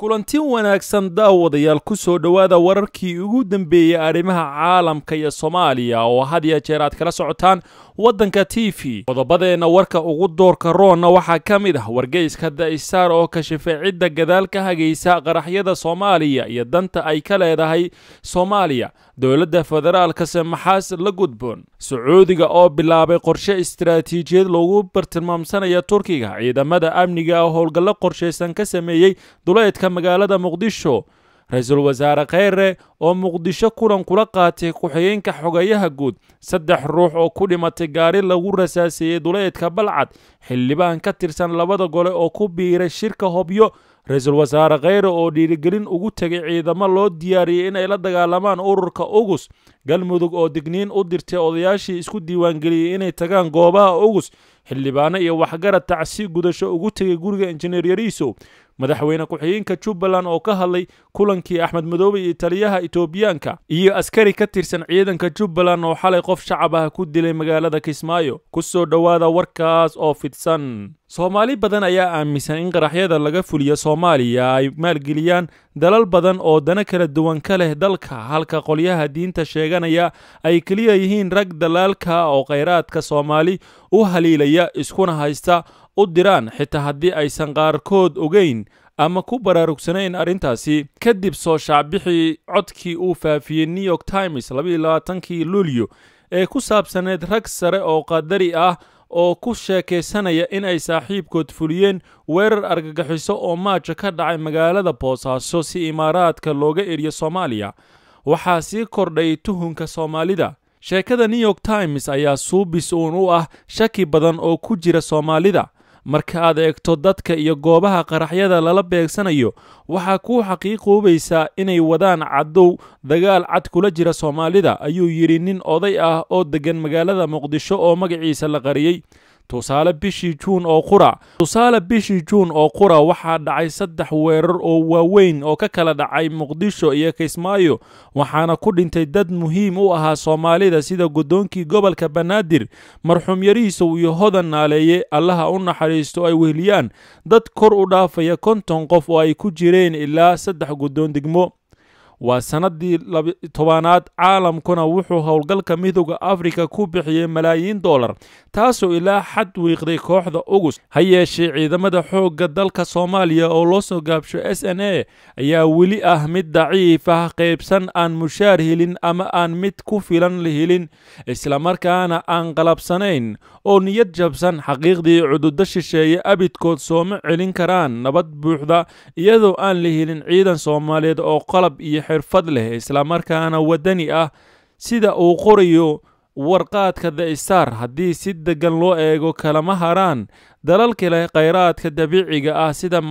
kulanti wanaagsan daawadayaal ku soo dhowaada wararkii ugu dambeeyey arrimaha caalamka iyo soomaaliya oo had ya jeer aad kala socotaan waddanka t v qodobadeenna warka ugu doorka roonna waxaa ka mid ah wargeyska da'isaar oo kashifay cidda gadaal ka hagaysa qaraxyada soomaaliya iyo danta ay ka leedahay soomaaliya dowladda federaalkase maxaas la gudboon sacuudiga oo bilaabay qorshe istaraatiijiyad loogu bartilmaamsanaya turkiga ciidamada amniga oo howlgallo qorshaysan ka sameeyey duleedka magaalada muqdisho ra-iisul wasaare kheyre oo muqdisho kulan kula qaatay ku-xigeenka xogayaha guud saddex ruux oo ku dhimatay gaari lagu rasaaseeyey duleedka balcad xildhibaan ka tirsan labada gole oo ku biiray shirka hobyo ra-iisul wasaare kheyre oo dhiirigelin ugu tegay ciidamo loo diyaariyey inay la dagaalamaan ururka ugus galmudug oo digniin u dirtay odayaashii isku diiwaangeliyey inay tagaan goobaha ugus xildhibaano iyo waxgarad tacsi gudasho ugu tegay guriga injineer yariisow madaxweyne ku-xigeenka jubbaland oo ka hadlay kulankii axmed madoobe iyo taliyaha etoobiyaanka iyo askari ka tirsan ciidanka jubbaland oo xalay qof shacab ah ku dilay magaalada kismaayo ku soo dhowaada warkaas oo fidsan soomaali badan ayaa aaminsan in qaraxyada laga fuliya soomaaliya ay maalgeliyaan dalal badan oo dana kala duwan ka leh dalka halka qolyaha diinta sheeganaya ay keliya yihiin rag dalaalka oo khayraadka soomaali u haliilaya iskuna haysta u diraan xitaa haddii aysan qaarkood ogeyn ama ku baraarugsanayn arrintaasi kadib soo shaacbixii codkii uu faafiyey new york times labaiyolabaatankii luulyo ee ku saabsaneyd rag sare oo qadari ah oo ku sheekaysanaya in ay saaxiibkood fuliyeen weerar argagixiso oo maaja ka dhacay magaalada boosaaso si imaaraadka looga eriyo soomaaliya waxaa sii kordhay tuhunka soomaalida sheekada new york times ayaa suubis uun u ah shaki badan oo ku jira soomaalida marka aad eegto dadka iyo goobaha qaraxyada lala beegsanayo waxaa kuu xaqiiqoobaysaa inay wadaan cadow dagaal cad kula jira soomaalida ayuu yidhi nin oday ah oo deggan magaalada muqdisho oo magaciisa la qariyey tusaale bishii juun oo qura tusaale bishii juun oo qura waxaa dhacay saddex weerar oo waaweyn oo ka kala dhacay muqdisho iyo kismaayo waxaana ku dhintay dad muhiim u ahaa soomaalida sida guddoonkii gobolka banaadir marxuum yariisow iyo hodan naaleeye allaha u naxariisto ay wehliyaan dad kor u dhaafaya konton qof oo ay ku jireen ilaa saddex guddoon degmo waa sannaddii tobanaad caalamkuna wuxuu howlgalka midooda afrika ku bixiyey malaayiin dollar taasoo ilaa xad wiiqday kooxda ugus ha yeeshee ciidamada xoogga dalka soomaaliya oo loo soo gaabsho s n a ayaa weli ah mid daciif ah qaybsan aan mushaar helin ama aan mid ku filan helin islamarkaana aan qalabsanayn oo niyad jabsan xaqiiqdii cududo shisheeye abidkood sooma celin karaan nabad buuxda iyadoo aan la helin ciidan soomaaliyeed oo qalab iyo xirfad leh islamarkaana waddani ah sida uu qorayo warqaadka the star haddii si deggan loo eego kalama haraan dalalka leh khayraadka dabiiciga ah sida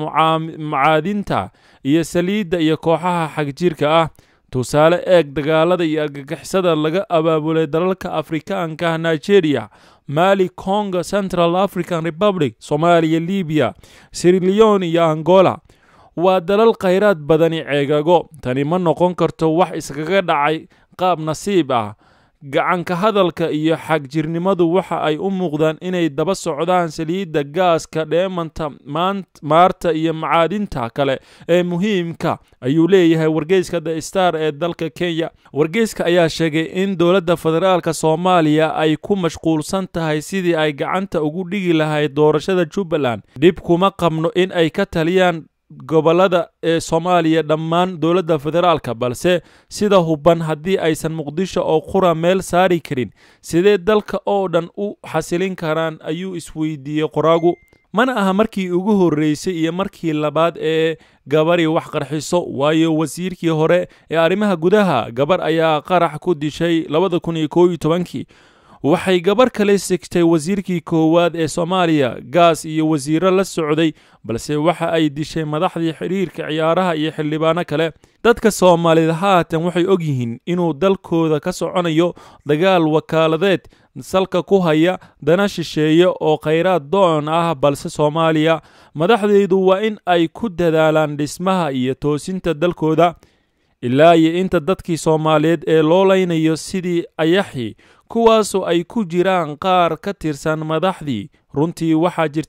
mucaadinta iyo saliidda iyo kooxaha xagjirka ah tusaale eeg dagaalada iyo argagixisada laga abaabulay dalalka afrikaanka nigeria mali congo central african republic soomaaliya libiya sirilion iyo angola waa dalal khayraad badani ceegago tani ma noqon karto wax iskaga dhacay qaab nasiib ah gacanka hadalka iyo xagjirnimadu waxa ay u muuqdaan inay daba socdaan saliidda gaaska dheemanta maarta iyo macaadinta kale ee muhiimka ayuu leeyahay wargeyska the star ee dalka kenya wargeyska ayaa sheegay in dowladda federaalka soomaaliya ay ku mashquulsan tahay sidii ay gacanta ugu dhigi lahayd doorashada jubbaland dhib kuma qabno in ay ka taliyaan gobolada ee soomaaliya dhammaan dowladda federaalka balse sida huban haddii aysan muqdisho oo qura meel saari karin sidee dalka oo dhan u xasilin karaan ayuu isweydiiyey qoraagu mana aha markii ugu horreysay iyo markii labaad ee gabari wax qarxiso waayo wasiirkii hore ee arrimaha gudaha gabar ayaa qarax ku dishay labada kun iyo koob iyo tobankii waxay gabar kale sigtay wasiirkii koowaad ee soomaaliya gaas iyo wasiiro la socday balse waxa ay dishay madaxdii xidhiirka ciyaaraha iyo xildhibaano kale dadka soomaalida haatan waxay og yihiin inuu dalkooda ka soconayo dagaal wakaaladeed salka ku haya dana shisheeye oo khayraad doon ah balse soomaaliya madaxdeedu waa in ay ku dadaalaan dhismaha iyo toosinta dalkooda ilaa iyo inta dadkii soomaaliyeed ee loo laynayo sidii ayaxi kuwaasoo ay ku jiraan qaar ka tirsan madaxdii runtii waxaa jirta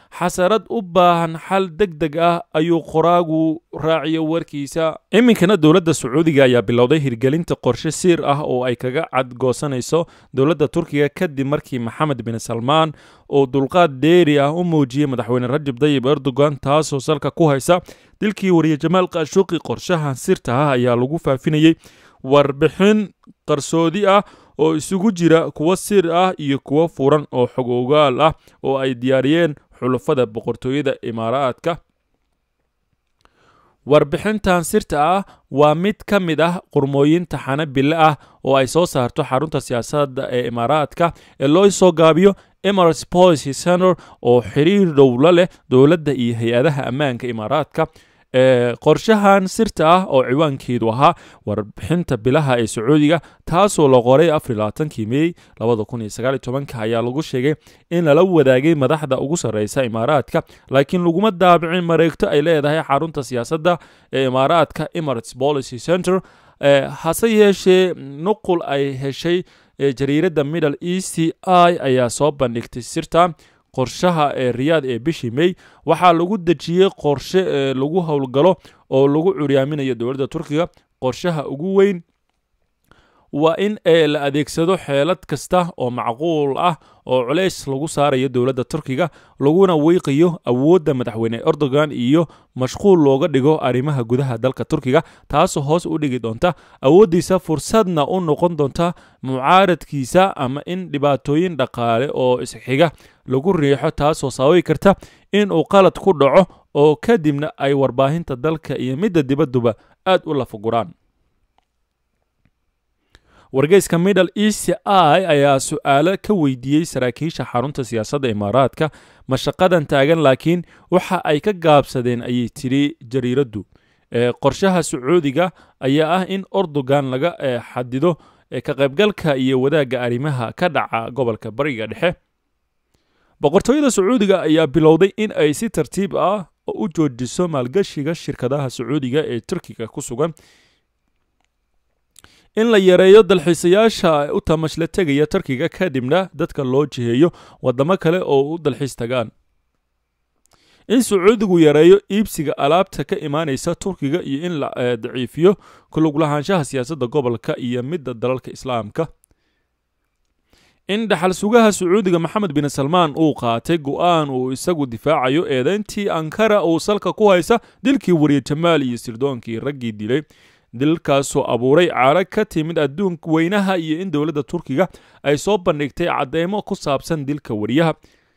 xasarad u baahan xal deg deg ah ayuu qoraagu raaciyo warkiisa iminkana dowladda sacuudiga ayaa bilowday hirgelinta qorshe siir ah oo ay kaga cadgoosanayso dowladda turkiga kadib markii maxamed bin salmaan oo dulqaad dheeri ah u muujiyey madaxweyne rajab dayib erdogan taasoo salka ku haysa dilkii wariye jamaal kaashuuqi qorshahan sirta ah ayaa lagu faafinayey warbixin qarsoodi ah oo isugu jira kuwo sir ah iyo kuwo furan oo xog ogaal ah oo ay diyaariyeen xulafada boqortooyada imaaraadka warbixintan sirta ah waa mid ka mid ah qurmooyinta xanabille ah oo ay soo saarto xarunta siyaasadda ee imaaraadka ee loo soo gaabiyo emirates policy center oo xiriir dhowlo leh dowladda iyo hay-adaha ammaanka imaaraadka qorshahan sirta ah oo ciwaankeedu ahaa warbixinta bilaha ee sacuudiga taasoo la qoray afarlaaankii mey ayaa lagu sheegay in lala wadaagay madaxda ugu sarreysa imaaraadka laakiin laguma daabicin mareegto ay leedahay xarunta siyaasadda ee imaaraadka emirates policy center hase yeeshee nuqul ay heshay jariiradda middle east i ayaa soo bandhigtay sirta qorshaha ee riyaad ee bishii mey waxaa lagu dejiyey qorshe ee lagu howlgalo oo lagu curyaaminayo dowladda turkiga qorshaha ugu weyn waa in la adeegsado xeelad kasta oo macquul ah oo culeys lagu saarayo dowladda turkiga laguna weyqayo awoodda madaxweyne erdogan iyo mashquul looga dhigo arrimaha gudaha dalka turkiga taasoo hoos u dhigi doonta awooddiisa fursadna u noqon doonta mucaaradkiisa ama in dhibaatooyin dhaqaale oo isxiga lagu riixo taasoo sababi karta in uu qalad ku dhaco oo kadibna ay warbaahinta dalka iyo midda dibadduba aad u lafaguraan wargeyska middle east i ayaa su-aalo ka weydiiyey saraakiisha xarunta siyaasadda imaaraadka mashaqadan taagan laakiin waxa ay ka gaabsadeen ayay tiri jariiraddu qorshaha sacuudiga ayaa ah in erdogan laga xadido ka qaybgalka iyo wadaagga arrimaha ka dhaca gobolka bariga dhexe boqortooyada sacuudiga ayaa bilowday in ay si tartiib ah u joojiso maalgashiga shirkadaha sacuudiga ee turkiga ku sugan in la yareeyo dalxiisayaasha u tamashla tegaya turkiga kadibna dadka loo jiheeyo wadamo kale oo u dalxiis tagaan in sacuudigu yareeyo iibsiga alaabta ka imaanaysa turkiga iyo in la daciifiyo kuluglahaanshaha siyaasadda gobolka iyo midda dalalka islaamka in dhaxal sugaha sacuudiga maxamed bin salmaan uu qaatay go-aan uu isagu difaacayo eedeyntii ankara uu salka ku haysa dilkii wariye jamaal iyo sirdoonkii raggii dilay dilkaasoo abuuray caaro ka timid adduunka weynaha iyo in dowladda turkiga ay soo bandhigtay cadeymo ku saabsan dilka wariyaha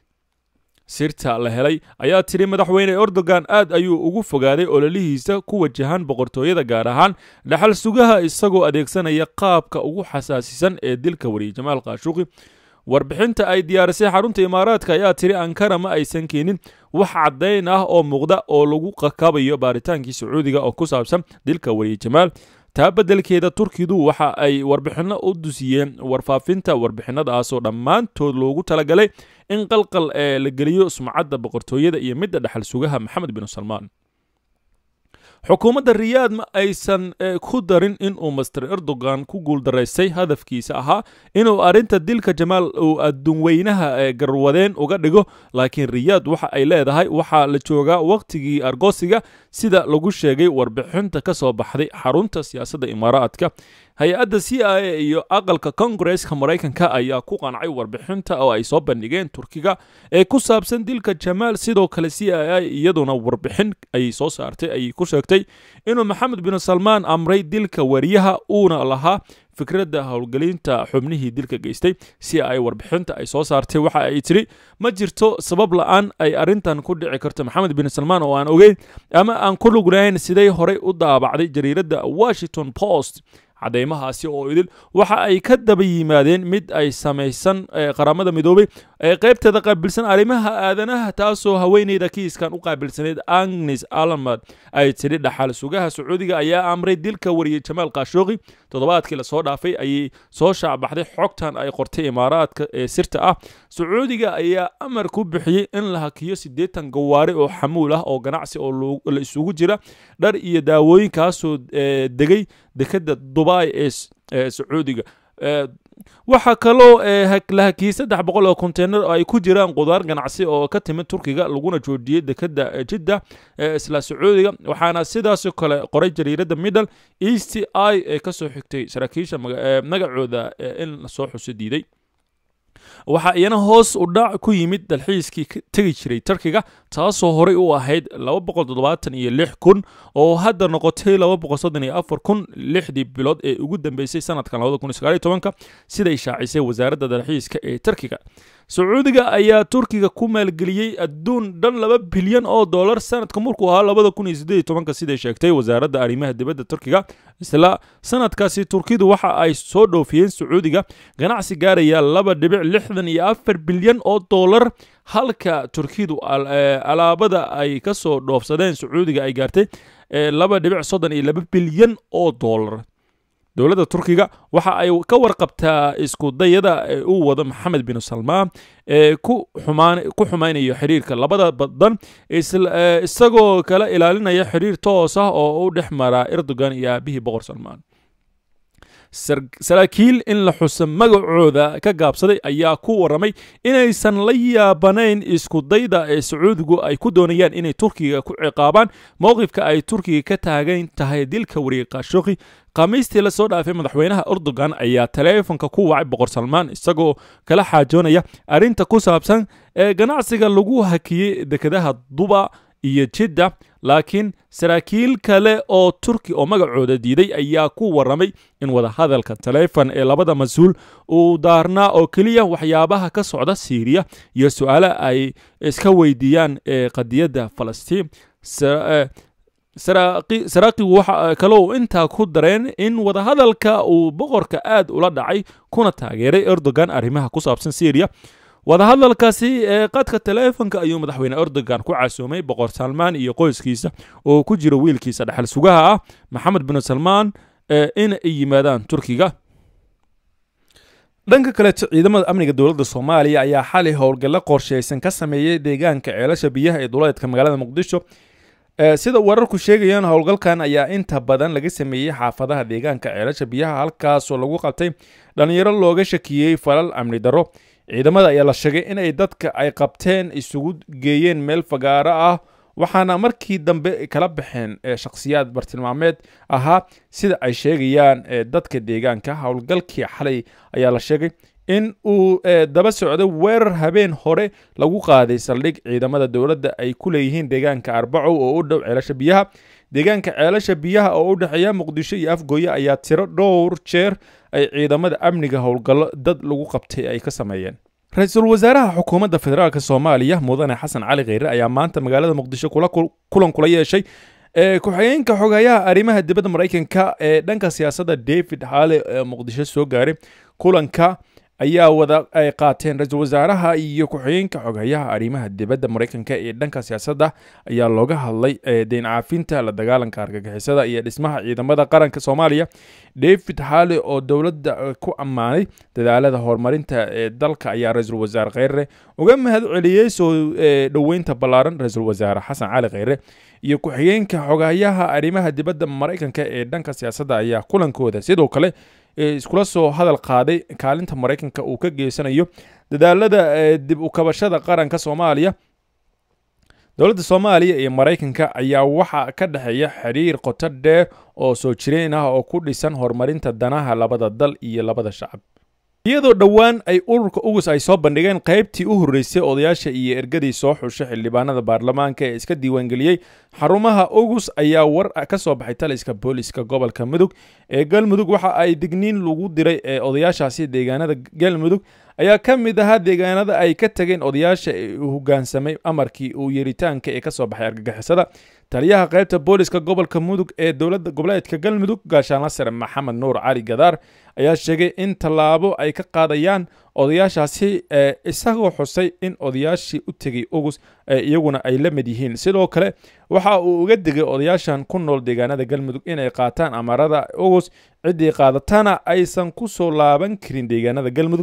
sirta la helay ayaa tiri madaxweyne erdogan aad ayuu ugu fogaaday ololihiisa ku wajahan boqortooyada gaar ahaan dhaxal sugaha isagoo adeegsanaya qaabka ugu xasaasisan ee dilka wariye jamaal kaashuqi warbixinta ay diyaarisay xarunta imaaraadka ayaa tiri ankara ma aysan keenin wax caddayn ah oo muuqda oo lagu qakabayo baaritaankii sacuudiga oo ku saabsan dilka wariye jamaal taa beddelkeeda turkidu waxa ay warbixinno u dusiyeen warfaafinta warbixinadaasoo dhammaantood loogu talagalay in qalqal ee la geliyo sumcadda boqortooyada iyo midda dhaxal sugaha maxamed bin salmaan xukuumadda riyaad ma aysan ku darin inuu master erdogan ku guuldaraystay hadafkiisa ahaa inuu arrinta dilka jamaal uu adduunweynaha garwadeen uga dhigo laakiin riyaad waxa ay leedahay waxaa la joogaa wakhtigii argoosiga sida lagu sheegay warbixinta ka soo baxday xarunta siyaasadda imaaraadka hay-adda c i a iyo aqalka kongareska maraykanka ayaa ku qancay warbixinta oo ay soo bandhigeen turkiga ee ku saabsan dilka jamaal sidoo kale c i a iyaduna warbixin ay soo saartay ayay ku sheegtay inuu maxamed bin salmaan amray dilka wariyaha uuna lahaa fikradda howlgelinta xubnihii dilka geystay si ay warbixinta ay soo saartay waxa ay tiri ma jirto sabab la-aan ay arrintan ku dhici karto maxamed bin salmaan oo aan ogeyn ama aan ku lugnayn siday horey u daabacday jariiradda washington post cadeymahaasi oo idil waxa ay ka daba yimaadeen mid ay samaysan qaramada midoobay ee qaybteeda qaabilsan arrimaha aadanaha taasoo haweeneyda kiiskan u qaabilsaneyd agnes alamad ay tidhi dhaxal sugaha sacuudiga ayaa amray dilka wariyey jamaal kaashooqi toddobaadkii lasoo dhaafay ayay soo shaacbaxday xogtan ay qortay imaaraadka ee sirta ah sacuudiga ayaa amar ku bixiyey in la hakiyo siddeetan gawaari oo xamuul ah oo ganacsi oo la isugu jira dhar iyo daawooyinkaasoo degay dekadda dubai ee sacuudiga waxaa kaloo la hakiyey saddex boqol oo konteynar oo ay ku jiraan qudaar ganacsi oo ka timid turkiga laguna joojiyey dekeda jidda ee isla sacuudiga waxaana sidaasoo kale qoray jariiradda middle east i ee kasoo xigtay saraakiisha magacooda in lasoo xuso diiday waxaa iyana hoos u dhac ku yimid dalxiiskii tegi jiray turkiga taasoo horey u ahayd iyo lix kun oo hadda noqotay kun lixdii bilood ee ugu dambeysay sanadkan siday shaacisay wasaaradda dalxiiska ee turkiga sacuudiga ayaa turkiga ku maalgeliyey adduun dhan laba bilyan oo dollar sanadka markuu ahaa siday sheegtay wasaaradda arrimaha dibadda turkiga isla sanadkaasi turkidu waxa ay soo dhoofiyeen sacuudiga ganacsi gaaraya laba dhibic lixdan iyo afar bilyan oo dollar halka turkidu alaabada ay ka soo dhoofsadeen sacuudiga ay gaartay laba dhibic soddon iyo laba bilyan oo dollar dowladda turkiga waxa ay ka warqabtaa isku dayada uu wado maxamed bin salmaan ee ku xumaynayo xiriirka labada badan isagoo kala ilaalinaya xiriir toos ah oo u dhex mara erdogan iyo aabihii boqor salmaan saraakiil in la xuso magacooda ka gaabsaday ayaa ku waramay inaysan la yaabanayn isku dayda ee sacuudigu ay ku doonayaan inay turkiga ku ciqaabaan mowqifka ay turkiga ka taagan tahay dilka wariye khashoghi khamiistii lasoo dhaafay madaxweynaha erdogan ayaa taleefonka ku wacay boqor salmaan isagoo kala xaajoonaya arrinta ku saabsan ee ganacsiga lagu hakiyey dekedaha duba iyo jidda laakiin saraakiil kale oo turki oo magacooda diiday ayaa ku waramay in wadahadalka taleefon ee labada mas-uul uu daarnaa oo keliya waxyaabaha ka socda siiriya iyo su-aale ay iska weydiiyaan ee qadiyadda falastiin saraaqigu waxa kalou intaa ku dareen in wadahadalka uu boqorka aad ula dhacay kuna taageeray erdogan arrimaha ku saabsan syriya wadahadalkaasi ee qadka taleefonka ayuu madaxweyne erdogan ku casuumay boqor salmaan iyo qoyskiisa oo ku jira wiilkiisa dhexal sugaha ah maxamed bin salmaan in ay yimaadaan turkiga dhanka kaleeto ciidamada amniga dowladda soomaaliya ayaa xali howlgallo qorsheysan ka sameeyey deegaanka ceelasha biyaha ee duleedka magaalada muqdisho sida wararku sheegayaan howlgalkan ayaa inta badan laga sameeyey xaafadaha deegaanka ceelasha biyaha halkaasoo lagu qabtay dhalinyaro looga shakiyey falal amni darro ciidamada ayaa la sheegay inay dadka ay qabteen isugu geeyeen meel fagaaro ah waxaana markii dambe kala baxeen shakhsiyaad bartilmaameed ahaa sida ay sheegayaan dadka deegaanka howlgalkii xalay ayaa la sheegay in uu daba socdo weerar habeen hore lagu qaaday saldhig ciidamada dowladda ay ku leeyihiin deegaanka arbacow oo u dhow ceelasha biyaha deegaanka ceelasha biyaha oo u dhexeeya muqdisho iyo afgooye ayaa tiro dhowr jeer ay ciidamada amniga howlgallo dad lagu qabtay ay ka sameeyeen ra-iisul wasaaraha xukuumadda federaalk soomaaliya mudane xasan cali kheyre ayaa maanta magaalada muqdisho kulan kula yeeshay ku-xigeenka xogayaha arrimaha dibadda maraykanka ee dhanka siyaasadda david hale ee muqdisho soo gaaray kulanka ayaa wada ay qaateen ra-iisul wasaaraha iyo ku-xigeenka xogayaha arrimaha dibadda maraykanka ee dhanka siyaasadda ayaa looga hadlay deyn caafinta la dagaalanka argagixisada iyo dhismaha ciidamada qaranka soomaaliya david hale oo dowladda ku ammaanay dadaalada horumarinta ee dalka ayaa ra-iisul wasaare kheyre uga mahad celiyey soo dhoweynta ballaaran ra-iisul wasaare xasan cali kheyre iyo ku-xigeenka xogayaha arrimaha dibadda maraykanka ee dhanka siyaasadda ayaa kulankooda sidoo kale iskula soo hadal qaaday kaalinta maraykanka uu ka geysanayo dadaalada dib u kabashada qaranka soomaaliya dowladda soomaaliya iyo maraykanka ayaa waxaa ka dhexeeya xiriir qoto dheer oo soo jireen ah oo ku dhisan horumarinta danaha labada dal iyo labada shacab iyadoo dhowaan ay ururka ugus ay soo bandhigeen qaybtii u horreysay odayaasha iyo ergadii soo xushay xildhibaanada baarlamaanka ee iska diiwaangeliyey xarumaha ugus ayaa war ka soo baxay taliska booliska gobolka mudug ee galmudug waxa ay digniin lagu diray ee odayaashaasi deegaanada galmudug ayaa ka mid ahaa deegaanada ay ka tageen odayaasha ee uu hogaansamay amarkii uu yeritaanka ee ka soo baxay argagixisada taliyaha qaybta booliska gobolka mudug ee dowladda goboleedka galmudug gaashaanla sare maxamed nuur cali gadaar ayaa sheegay in tallaabo ay ka qaadayaan odayaashaasi isagoo xusay in odayaashii u tegay ugus iyaguna ay la mid yihiin sidoo kale waxa uu uga digay odayaashan ku nool deegaanada galmudug inay qaataan amarada ugus ciddii qaadatana aysan ku soo laaban karin deegaanada galmudug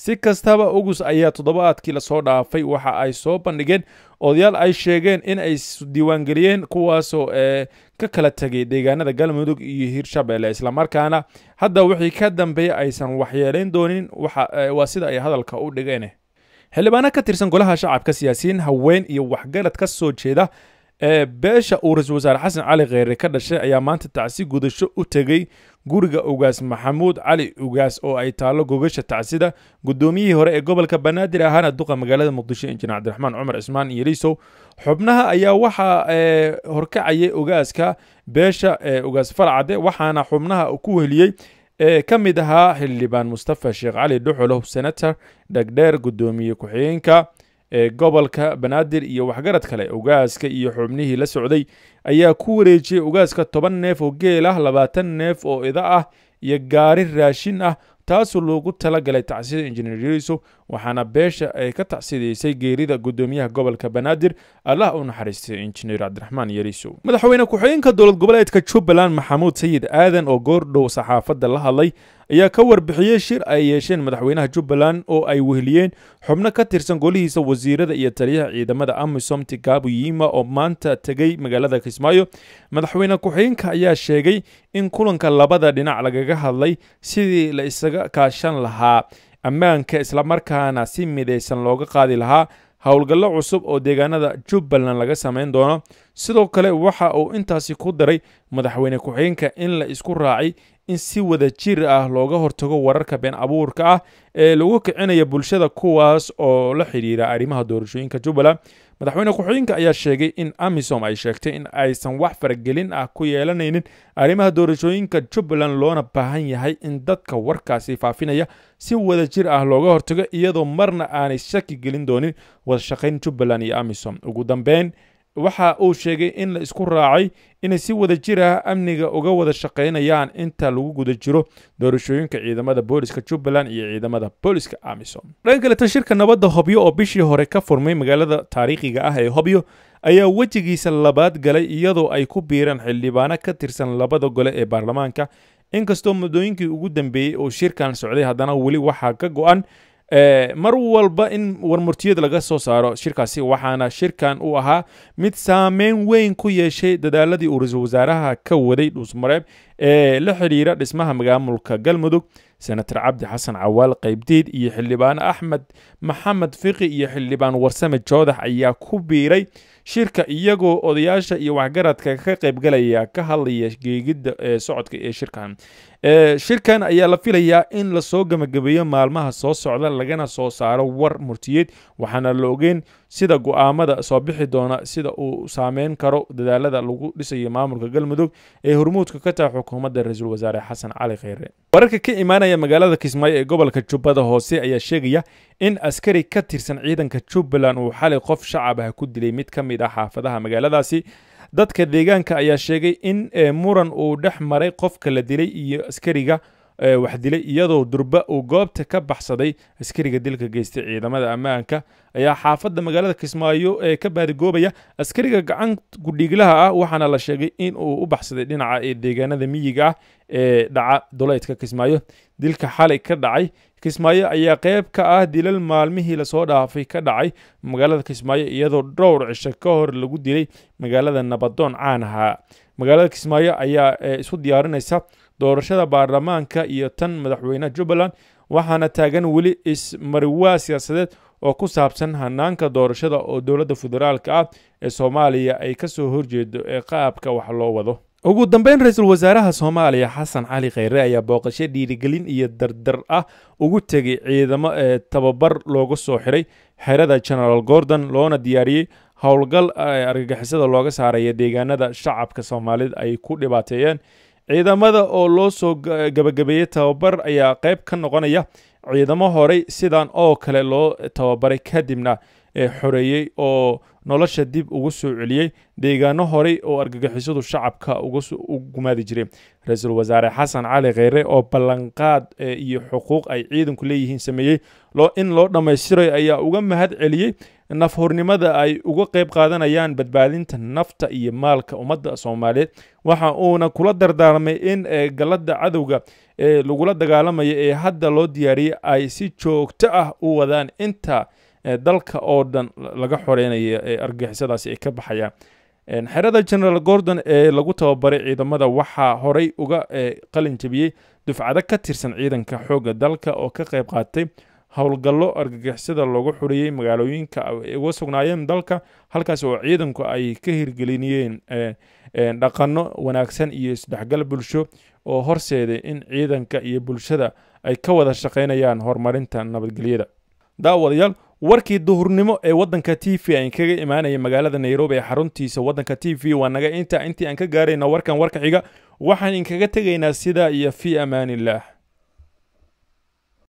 si kastaba ugus ayaa toddobaadkii lasoo dhaafay waxa ay soo bandhigeen odayaal ay sheegeen in ay diiwaangeliyeen kuwaasoo ka kala tegay deegaanada galmudug iyo hirshabelle islamarkaana hadda wixii ka dambeeya aysan waxyeelayn doonin waa sida ay hadalka u dhigeen xildhibaano ka tirsan golaha shacabka siyaasiyiin haween iyo waxgarad ka soo jeeda ee beesha uu ra-iisul wasaare xasan cali kheyre ka dhashay ayaa maanta tacsi gudasho u tegey guriga ugaas maxamuud cali ugaas oo ay taallo gogasha tacsida guddoomiyihii hore ee gobolka banaadir ahaana duqa magaalada muqdisho injineer cabdiraxmaan cumar cismaan iyo liisow xubnaha ayaa waxaa horkacayay ugaaska beesha ugaas farcade waxaana xubnaha ku weliyey ee ka mid ahaa xildhibaan mustafa sheekh cali dhuxulow senator dhegdheer guddoomiye ku-xigeenka ee gobolka banaadir iyo waxgarad kale ugaaska iyo xubnihii la socday ayaa ku wareejiyey ugaaska toban neef oo geel ah labaatan neef oo ida ah iyo gaari raashin ah taasoo loogu talagalay tacsida injineer yeriso waxaana beesha ay ka tacsidaysay geerida guddoomiyaha gobolka banaadir allah u naxariistay injineer cabdiraxmaan yeriso madaxweyne ku-xigeenka dowlad goboleedka jubbaland maxamuud sayid aadan oo goordhow saxaafadda la hadlay ayaa ka warbixiyey shir ay yeesheen madaxweynaha jubbaland oo ay weheliyeen xubno ka tirsan golihiisa wasiirada iyo taliyaha ciidamada amisom tigabu yima oo maanta tegey magaalada kismaayo madaxweyne ku-xigeenka ayaa sheegay in kulanka labada dhinac lagaga hadlay sidii la isaga kaashan lahaa ammaanka islamarkaana si midaysan looga qaadi lahaa howlgallo cusub oo deegaanada jubbaland laga samayn doono sidoo kale waxa uu intaasi ku daray madaxweyne ku-xigeenka in la isku raacay in si wada jir ah looga hortago wararka been abuurka ah ee lagu kicinaya bulshada kuwaas oo la xidhiira arrimaha doorashooyinka jubbaland madaxweyne ku-xigeenka ayaa sheegay in amisom ay sheegtay in aysan wax faragelin ah ku yeelanaynin arrimaha doorashooyinka jubbaland loona baahan yahay in dadka warkaasi faafinaya si wada jir ah looga hortago iyadoo marna aanay shaki gelin doonin wadashaqayn jubbaland iyo amisom ugu dambeyn waxa uu sheegay in la isku raacay inay si wada jir ah amniga uga wada shaqaynayaan inta lagu guda jiro doorashooyinka ciidamada booliska jubbaland iyo ciidamada booliska amisom dhanka kaleto shirka nabadda hobyo oo bishii hore ka furmay magaalada taariikhiga ah ee hobyo ayaa wejigiisa labaad galay iyadoo ay ku biireen xildhibaano ka tirsan labada gole ee baarlamaanka inkastoo muddooyinkii ugu dambeeyey oo shirkan socday haddana weli waxaa ka go-an mar walba in warmurtiyad laga soo saaro shirkaasi waxaana shirkan uu ahaa mid saameyn weyn ku yeeshay dadaaladii uu ra-iisul wasaaraha ka waday dhuusmareeb ee la xidhiira dhismaha maamulka galmudug senator cabdi xasan cawaal qaybdiid iyo xildhibaano axmed maxamed fiqi iyo xildhibaan warsame joodax ayaa ku biiray shirka iyagoo odayaasha iyo waxgaradka ka qaybgalaya ka hadlaya geegidda ee socodka ee shirkan shirkan ayaa la filayaa in lasoo gebagabeeyo maalmaha soo socda lagana soo saaro war murtiyeed waxaana la ogeen sida go-aamada soo bixi doona sida uu saameyn karo dadaalada lagu dhisayo maamulka galmudug ee hormuudka ka taha xukuumadda ra-iisul wasaare xasan cali kheyre wararka ka imaanaya magaalada kismaayo ee gobolka jubbada hoose ayaa sheegaya in askari ka tirsan ciidanka jubbaland uu xalay qof shacab ah ku dilay mid ka mid ah xaafadaha magaaladaasi dadka deegaanka ayaa sheegay in muran uu dhex maray qofka la dilay iyo askariga wax dilay iyadoo durba uu goobta ka baxsaday askariga dilka geystay ciidamada ammaanka ayaa xaafadda magaalada kismaayo ee ka baadigoobaya askariga gacan gudhiiglaha ah waxaana la sheegay in uu u baxsaday dhinaca ee deegaanada miyiga ah ee dhaca duleydka kismaayo dilka xalay ka dhacay kismaayo ayaa qayb ka ah dilal maalmihii lasoo dhaafay ka dhacay magaalada kismaayo iyadoo dhowr cisho ka hor lagu dilay magaalada nabadoon caan ahaa magaalada kismaayo ayaa isu diyaarinaysa doorashada baarlamaanka iyo tan madaxweyneha jubbaland waxaana taagan weli ismariwaa siyaasadeed oo ku saabsan hanaanka doorashada oo dowladda federaalka ah ee soomaaliya ay ka soo horjeedo ee qaabka wax loo wado ugu dambeyn ra-iisul wasaaraha soomaaliya xasan cali kheyre ayaa booqasho dhiirigelin iyo dardar ah ugu tegay ciidamo ee tababar looga soo xiray xerada genaraal gordon loona diyaariyey howlgal argagixisada looga saaraya deegaanada shacabka soomaalida ay ku dhibaateeyeen ciidamada oo loo soo gabagabeeyey tababar ayaa qayb ka noqonaya ciidamo horey sidan oo kale loo tababaray kadibna ee xoreeyey oo nolosha dib ugu soo celiyey deegaano horey oo argagixisadu shacabka u gumaadi jiray ra-iisul wasaare xasan cali kheyre oo ballanqaad iyo xuquuq ay ciidanku leeyihiin sameeyey in loo dhammaystiray ayaa uga mahad celiyey nafhornimada ay uga qayb qaadanayaan badbaadinta nafta iyo maalka ummadda soomaaliyeed waxa uuna kula dardaarmay in galladda cadowga ee lagula dagaalamayo ee hadda loo diyaariyey ay si joogto ah u wadaan inta dalka oo dhan laga xoreynaya ee argixisadaasi ay ka baxayaan xerada generaal gordon ee lagu tababaray ciidamada waxaa horey uga qalin jebiyey dufcado ka tirsan ciidanka xoogga dalka oo ka qayb qaatay howlgallo argagixisada loogu xuriyey magaalooyinka ay uga sugnaayeen dalka halkaas oo ciidanku ay ka hirgelinayeen dhaqanno wanaagsan iyo isdhexgal bulsho oo horseeday in ciidanka iyo bulshada ay ka wada shaqaynayaan horumarinta nabadgelyada daawadayaal warkii duhurnimo ee waddanka t v aan kaga imaanaya magaalada nairobi ee xaruntiisa waddanka t v waa naga inta intii aan ka gaarayna warkan warka xiga waxaan inkaga tegaynaa sidaa iyo fii amaaniillah